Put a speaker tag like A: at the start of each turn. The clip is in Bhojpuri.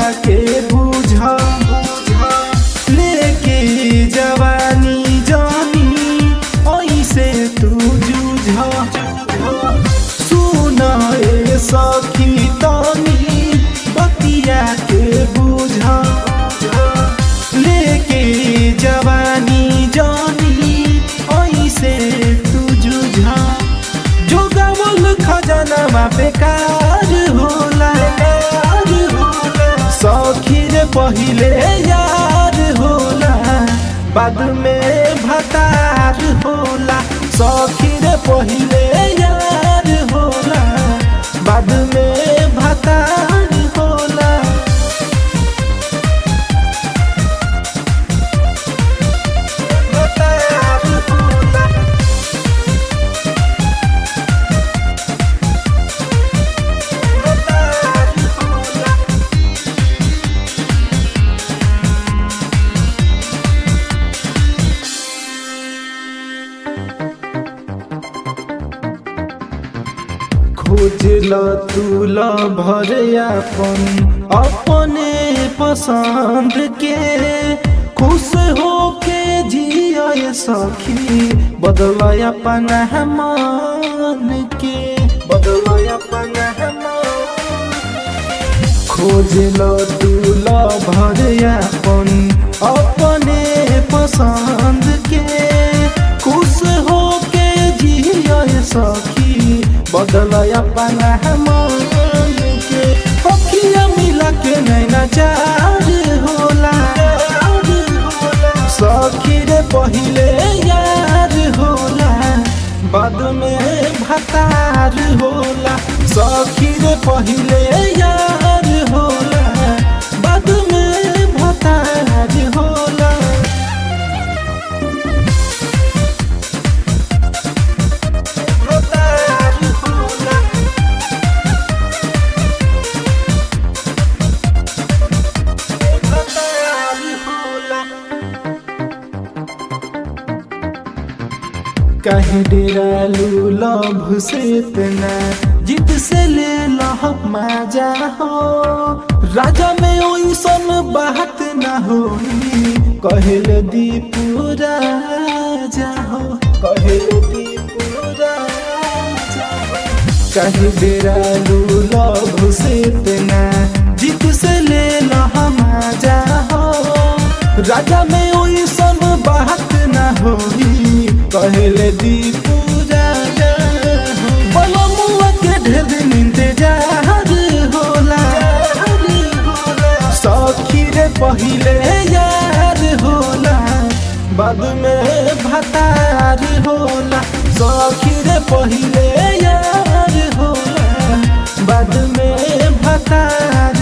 A: के बुझ लेके जवानी जानी ऐसे तू जूझ सुन ए सखी तनी बतिया के बुझ लेके जवानी जानी ऐसे तू जुझा जो गावल खजाना बेकार होला सखी रे पहिले यार होला बाद में भतार होला सखी रे पहिले यार होला बाद में भतार होला भतार होला भतार होला खोजल तू ल भर अपन अपने पसंद के खुश हो के जिया सखी बदल अपन मन के बदल अपन खोजल तू ल भर अपन अपने पसंद के खुश हो के जिया सखी बदल अपन मन के अखिया मिला के नैना चार होला सखी रे पहिले यार होला बाद में भतार होला सखी रे पहिले यार होला बाद में भतार होला भतार होला भतार होला कहीं डेरालू लभ से इतना जिद से ले लह मजा हो राजा में ओइसन बात ना हो कहल दीपू राजा हो कहल दीपू राजा हो कहीं डेरालू लभ से इतना जिद से ले लह मजा हो राजा में ओइसन बात ना होई कहले दीपू राजा हो बलमुआ के ढेर दिन इंतजार होला सखी रे पहिले यार होला बाद में भतार होला सखी रे पहिले यार होला बाद में भतार